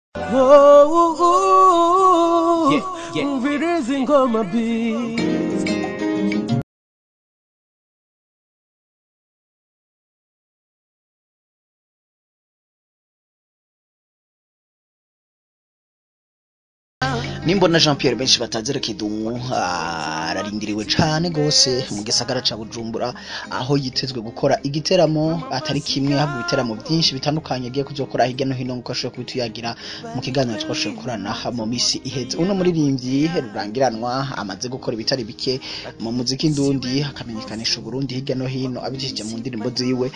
Oh, Yeah, yeah. Mvirizi ngoma beats. nimbona jean pierre benshi batazira kidumu ararindiriwe cane gose mu gisagara ca bujumbura aho yitezwe gukora igiteramo atari kimwe ahubwo ibiteramo vyinshi bitandukanye agiye kuzokora hirya no hino nkuko ashoboye kubituyagira mu kiganiro twashoboye gukorana mu misi iheze uno muririmbyi rurangiranwa amaze gukora ibitari bike mu muziki ndundi akamenyekanisha uburundi hirya no hino abicishije mu ndirimbo ziwe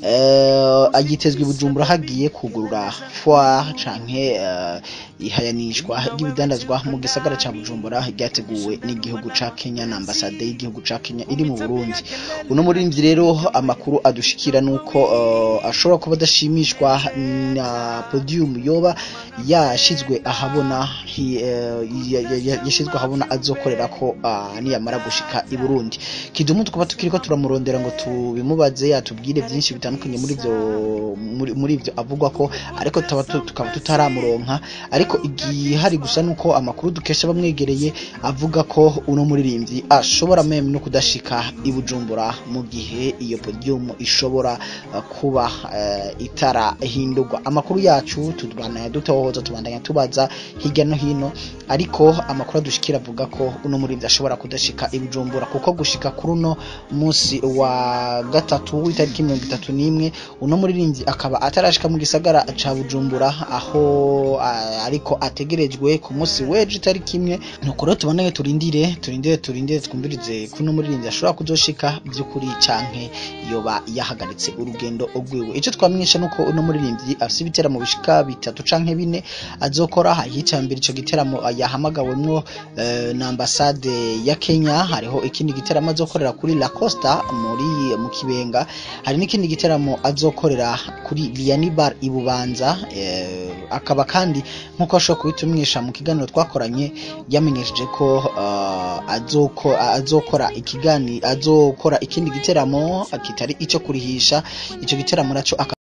Eh, agitezwe i bujumbura hagiye kugurura foire canke eh, ihayanishwa ry'ibidandazwa mu gisagara ca bujumbura ryateguwe n'igihugu ca kenya na ambasade y'igihugu ca kenya iri mu burundi uno muririmbyi rero amakuru adushikira nuko eh, ashobora kuba adashimishwa na podium yoba yashizwe ahabona hi- eh, ya- ya- ya- yashizwe ahabona azokorera ko ah, niyamara gushika i burundi kidumu tukaba tukiriko turamurondera ngo tubimubaze yatubwire byinshi bitandukanye muri ivyo muri- muri ivyo avugwa ko ariko tukaba tu- tukaba tutaramuronka ariko igihari gusa nuko amakuru dukesha bamwegereye avuga ko uno muririmbyi ashobora meme no kudashika i bujumbura mu gihe iyo podium ishobora uh, kuba uh, itarahindurwa amakuru yacu tubandanya dutohoza tubandanya tubaza hirya no hino ariko amakuru adushikira avuga ko uno muririmbyi ashobora kudashika i bujumbura kuko gushika kuri uno munsi wa gatatu w'itariki mirongo itatu n'imwe uno muririmbyi akaba atarashika mu gisagara ca bujumbura aho ah, ariko ategerejwe ku munsi w'ejo itariki imwe nuko rero tubandanye turindire turindire turindire twumvirize ko uno muririmbyi ashobora kuzoshika by'ukuri canke yoba yahagaritse urugendo rwiwe ico twamenyesha nuko uno muririmbyi afise ibiteramo bishika bitatu canke bine azokora hica mbere ico giteramo yahamagawemwo eh, na ambasade ya Kenya hariho ikindi giteramo azokorera kuri La Costa muri mu Kibenga hari n'ikindi giteramo azokorera kuri Liani Bar i Bubanza eh, akaba kandi nkuko ashobora kubitumwisha mu kiganiro twakoranye yamenyesheje ko uh, azoko, azokora ikigani azokora ikindi giteramo kitari ico kurihisha ico giteramo naco aka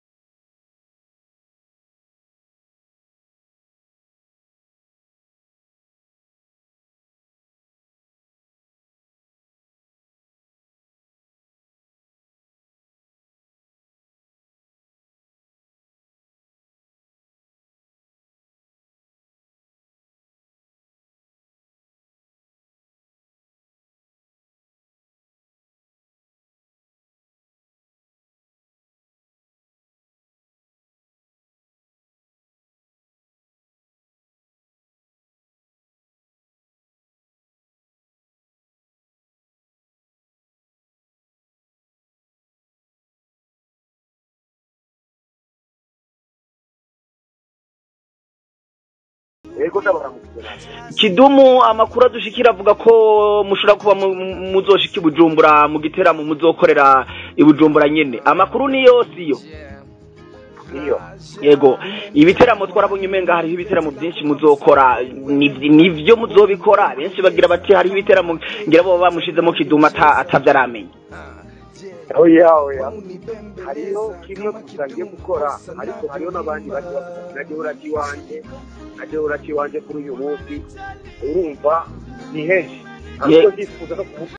kidumu amakuru adushikira avuga ko mushobora kuba mu- mu- muzoshika i bujumbura mu giteramo muzokorera i bujumbura nyene amakuru ni yose iyo niyo yego ibiteramo twarabonye umenga hariho ibiteramo byinshi muzokora Ni- nivyo muzobikora benshi bagira bati hariho ibiteramo ngira bo bamushizemo kidumu ata- atavyo aramenya oya oya hariho kimwe gusa ngiye gukora ariko hariho n'abandi bari nagiye urati iwanjye nagiye urati iwanjye kuri uyu munsi urumva ni henshi ariko Ye- ndifuza no kuvuga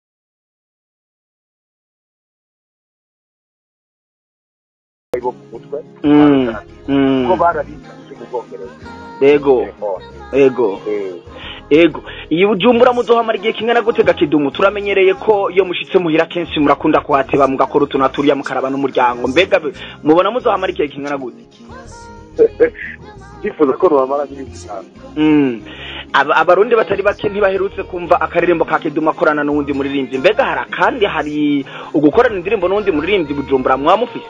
bo ku mutwe Mm, mm, ko barabitse mu bwongereza yego telefone yego Eh, ego iyi bujumbura muzohamara igihe kingana gute gakidumu turamenyereye ko iyo mushitse muhira kenshi murakunda kuhateba mugakora utuntu turiya mukaraba n'umuryango mbega be- mubona muzohamara igihe kingana gute ndifuza ko nubamara n'iminsi itanu Mm. Aba- abarundi batari bake ntibaherutse kumva akaririmbo ka kidumu akorana n'uwundi muririmbyi mbega hari kandi hari ugukorana indirimbo n'uwundi muririmbyi bujumbura mwamufise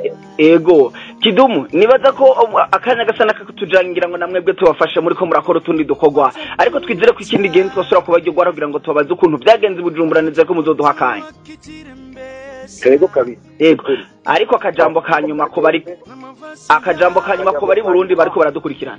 ego kidumu nibaza ko um, akanya gasa n'akatujangira ngo namwebwe tubafashe muri ko murakora utundi dukorwa ariko twizere ko ikindi gihe twasubira kubaryogoara kugira ngo tubabaze ukuntu byagenze i bujumbura nizere ko muzoduha akanya yego kabiri yego ariko akajambo ka nyuma ko bari akajambo ka nyuma ko bari burundi bariko baradukurikirana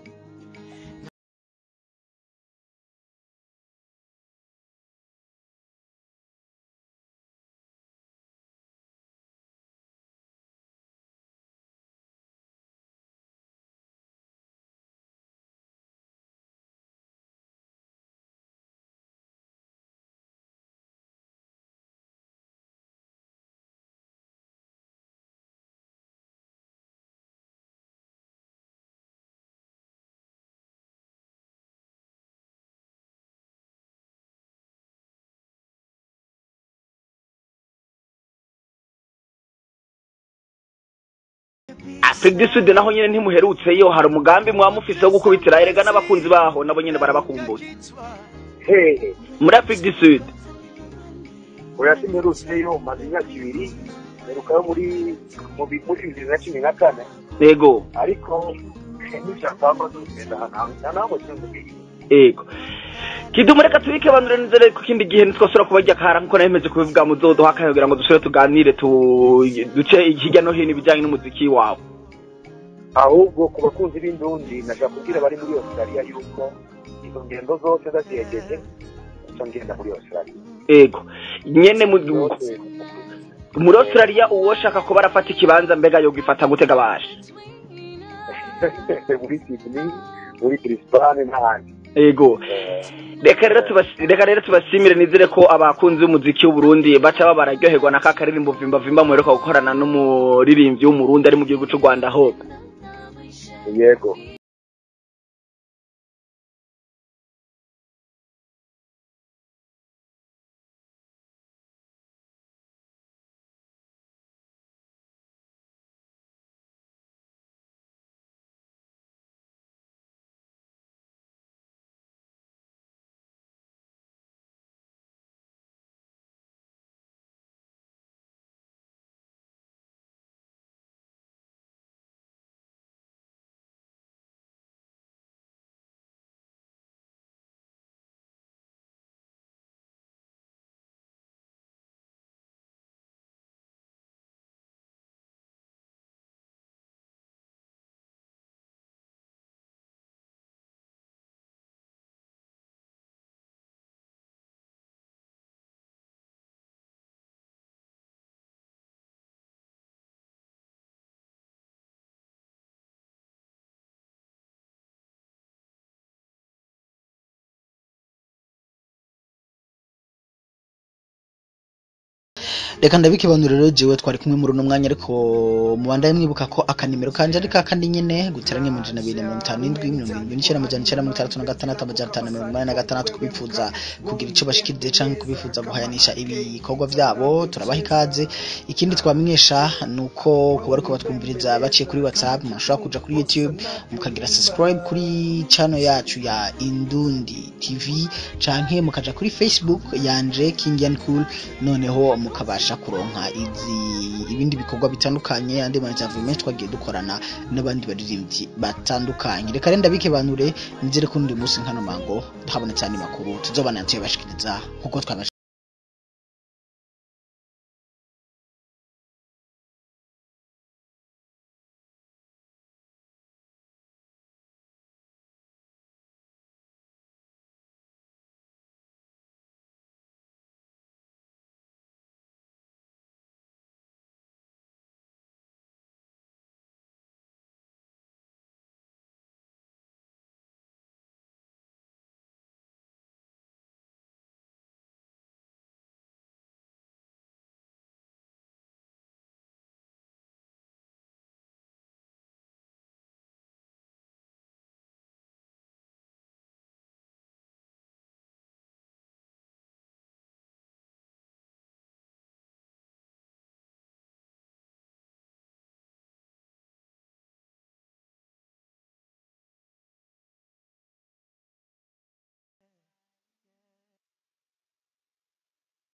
Afrique du Sud naho nyene ntimuherutseyo hari umugambi mwamufise wo gukubitira erega n'abakunzi baho nabo nyene barabakumbuye hehe muri Afrique du Sud oya simperutseyo maze imyaka ibiri mperukayo muri mu bi- muri bibiri na cumi na kane yego ariko n'ivyapamba zogenda ahantu nta naho sinzubwiye yego kidumu reka tubike banure nizere ko ikindi gihe ntitwasubira kubarya kara nkuko nahemeje kubivuga muzoduha akanya kugira ngo dusubire tuganire tu- duce hirya no hino ibijyanye n'umuziki wawe ahubwo ku bakunzi b'indundi nashaka kubwira abari muri australia yuko izo ngendo zose ndaziyegeje nca ngenda muri australia yego nyene mu Zose. muri Australia uwoshaka kuba arafata ikibanza mbega yogifata gutega bashe muri sydney muri brisbane n'ahandi yego reka rero tubas- reka rero tubashimire nizere ko abakunzi b'umuziki w'uburundi baca baba bararyoherwa na ka karirimbo vimba vimba muheruka gukorana n'umuririmbyi w'umurundi ari mu gihugu c'u rwanda hope yego reka ndabikibanura rero jewe twari kumwe muri uno mwanya ariko mubandaye mwibuka ko akanimero kanje ari kakandi nyene guteranya amajana abiri na mirongo itanu n'indwi mirongo irindwi n'icyenda amajana icyenda mirongo itandatu na gatandatu amajana atanu na mirongo inani na gatandatu kubifuza kugira ico bashikirije canke kubifuza guhayanisha ibikorwa vyabo turabaha ikaze ikindi twamenyesha ni uko kuba ariko batwumviriza baciye kuri whatsapp mushobora kuja kuri youtube mukagira subscribe kuri channel yacu ya indundi tv canke mukaja kuri facebook yanje kingian cool noneho mukabasha kuronka izi ibindi bikorwa bitandukanye andi manitavu menshi twagiye dukorana n'abandi baririmbyi batandukanye reka rero ndabike banure nizere ko undi munsi nkano mango habonetse andi makuru tuzobana tuyabashikiriza nkuko twabashikiriza